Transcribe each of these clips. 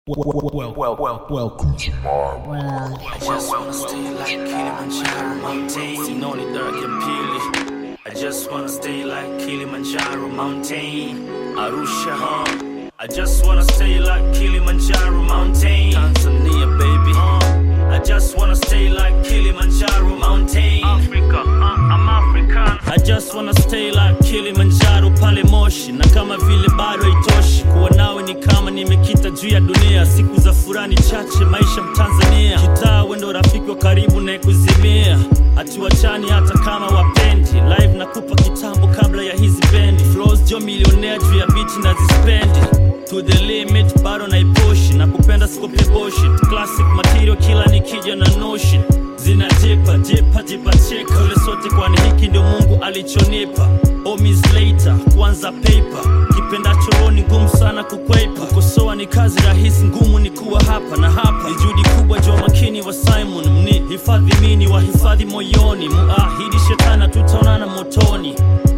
Well, well, well, welcome to my Well, I just wanna stay like Kilimanjaro mountain Sinoni daraja pili I just wanna stay like Kilimanjaro mountain Arusha huh? I just wanna stay like Kilimanjaro mountain Tanzania baby huh? I just wanna stay like Kilimanjaro mountain Africa, uh, I'm African I just wanna stay like Kilimanjaro pale Moshi na kama vile bado haitoshi kuwa nawe ni kama nimekita juu ya dunia siku za furani chache maisha mtanzania kitaa wendo rafiki wa karibu na kuzimia hatuachani hata kama wapendi live nakupa kitambo kabla ya hizi bendi flows jo milionea juu ya biti na zispendi to the limit bado naipushi na kupenda sikope bullshit classic material kila nikija na notion zinajipa jipa jipa cheka ule sote kwani hiki ndio mungu alichonipa omis later kwanza paper kipenda choroni ngumu sana kukwepa kukosoa ni kazi rahisi ngumu ni kuwa hapa na hapa ni juhudi kubwa jua makini wa simon mni hifadhi mini wa hifadhi moyoni muahidi shetana tutaonana motoni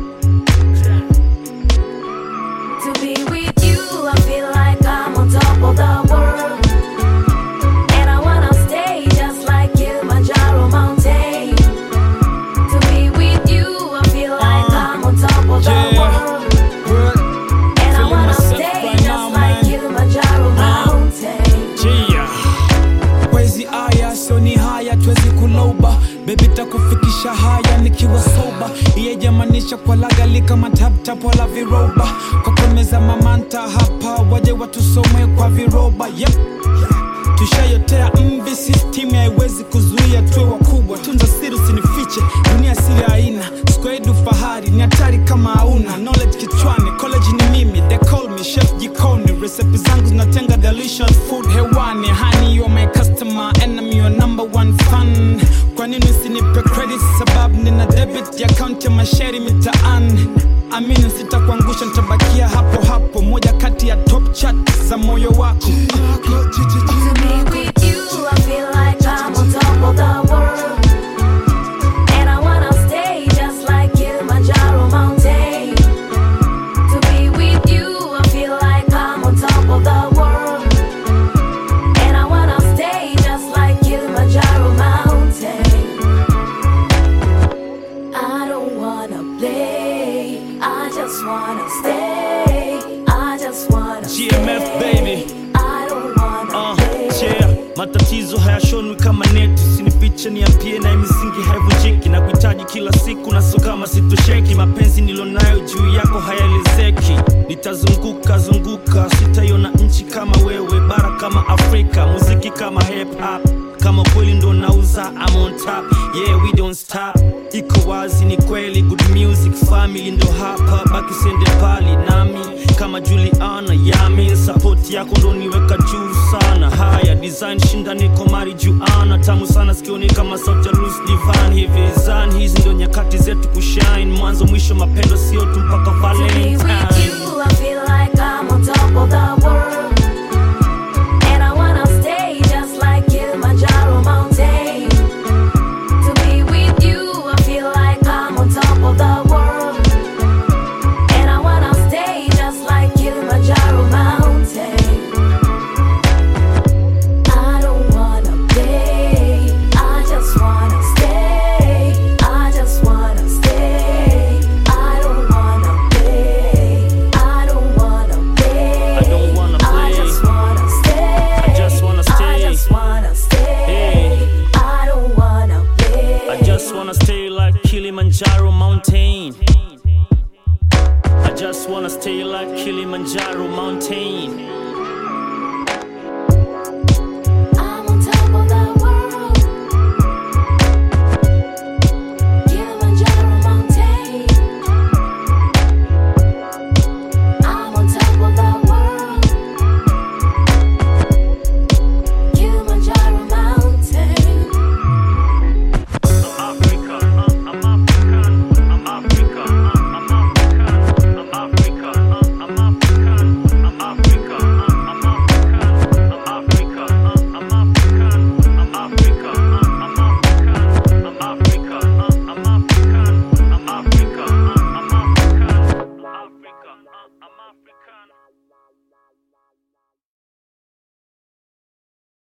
to be with you, I feel like I'm on top of the world. And I wanna stay just like Kilimanjaro mountain. To be with you, I feel like I'm on top of the Yeah. world. And I Feeling wanna myself stay right just now, like man. Kilimanjaro mountain. Gia. Wezi aya sio ni haya twezi kuloba bebi takufikisha haya nikiwa soba iye jamanisha kwa lagali kama taptap wala viroba kwa kumeza mamanta hapa waje watusomwe kwa viroba yep. tushayotea mvi system haiwezi kuzuia tuwe wakubwa tunza siri usinifiche dunia siri haina skwedu fahari ni hatari kama hauna knowledge kichwani college ni mimi they call me chef jikoni recipe zangu zinatenga delicious food hewani hani you are my customer enemy your number one fan kwa nini usinipe credit sababu nina debit ya account ya masheri mitaani amini sitakuangusha nitabakia hapo hapo moja kati ya top chat za moyo wako To be with you, I feel like I'm on top of the world. And I wanna stay just like Kilimanjaro mountain. To be with you, I feel like I'm on top of the world. And I wanna stay just like Kilimanjaro mountain. I don't wanna play, I just wanna stay. I just wanna GMF, stay. baby. I don't wanna Uh, play. yeah. matatizo hayashonwi kama neti sinifiche niambie na misingi haivunjiki na kuhitaji kila siku na so kama sitosheki mapenzi nilonayo juu yako hayaelezeki nitazunguka zunguka sitaiona nchi kama wewe bara kama afrika muziki kama hip hop kama kweli ndo nauza I'm on top yeah we don't stop iko wazi ni kweli good music family ndo hapa baki sende pali nami kama juliana yami support yako ndo niweka juu sana haya design shinda niko mari juana tamu sana sikioni kama sauti ya Lucy Divan hivi zan hizi ndo nyakati zetu kushine mwanzo mwisho mapendo sio tu mpaka To be with valentine you, I feel like I'm on top of the world.